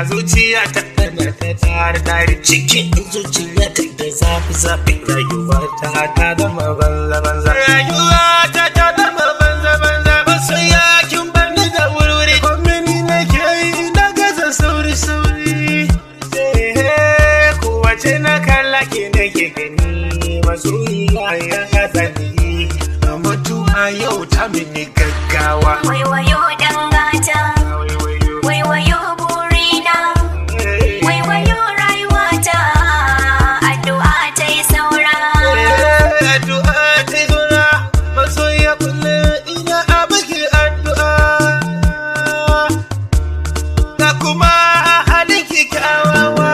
zuciya ta tana ta tare tare cikin zuciya ta da zafi zafi rayuwa ta ta zama banza banza rayuwa ta ta zama banza banza ba sai yakin bani da wurwuri komini nake yi na gaza sauri sauri Eh, kowace na kalla ke nake gani masoyiya ya gaza ni mutuwa yau ta mini gaggawa Waiwayo ɗan gata, waiwayo burina, waiwayo rayuwata, addu'a ta yi saura. addu'a ta zura masoya kullum ina a baki addu'a da kuma halin ki kyawawa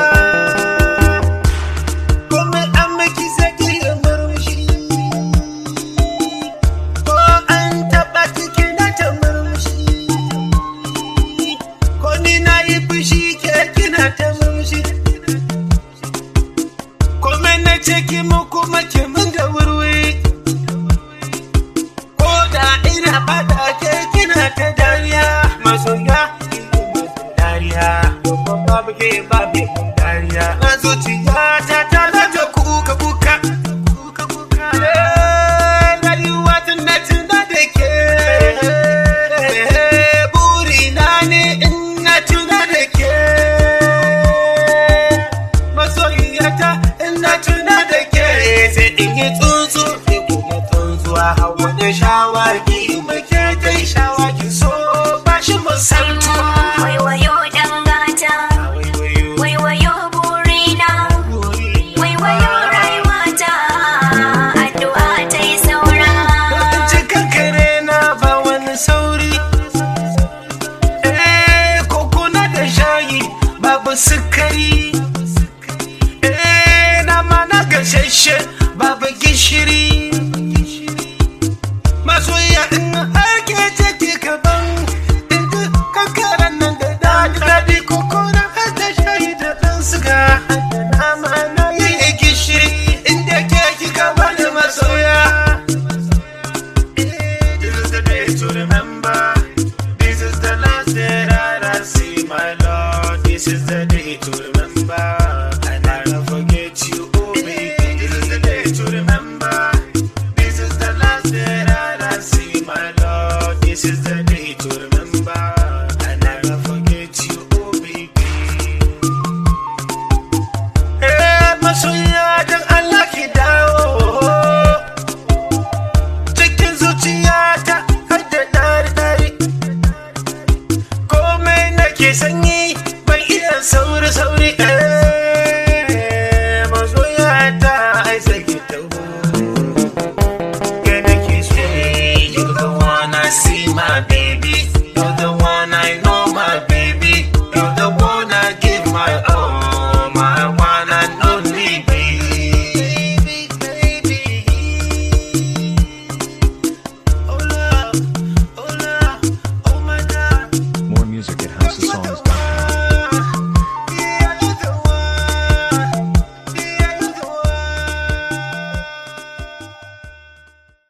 kuma an miki saki da murmushi ko an taɓa ciki na ta murmushi ko ni na yi fushi ke kina ta murmushi Kome na ce ki mu kuma ki mun da wurwuri Ko da ina fada ke kina ta dariya Masoya dariya Babban babu ke babu mun dariya Na zuciya ta ta zata kuka kuka Kuka kuka Eh, Rayuwa tuna tuna da ke Burina ne in na tuna da ke masoyiyata ina tuna da ke sai in yi tsuntsu sai kuma tsuntsuwa hawa da shawagi muke ta yi shawagi so ba shi musaltuwa Waiwayo ɗan gata, waiwayo burina, waiwayo rayuwata, addu'a ta yi saura. cikin kare na ba wani sauri eh kokuna da shayi babu sukari eh nama na gashashe babu gishiri masoya in ake ciki kaban inda kankaran nan da daɗi daɗi kokuna har da shayi da ɗan suga da nama na yi gishiri inda ke kika bani masoya This is the day to remember. This is the last day that I see my Lord. This is the day to remember. And I will forget you, oh baby. This is the day to remember. This is the last day that I see my Lord. This is the day to remember. And I will forget you, oh baby. Eh, masoya don Allah ki dawo. cikin zuciyata har da ɗari-ɗari komai nake sanyi ban iya sauri-sauri eh masoyata ai sake taho ke nake so you the one I see my baby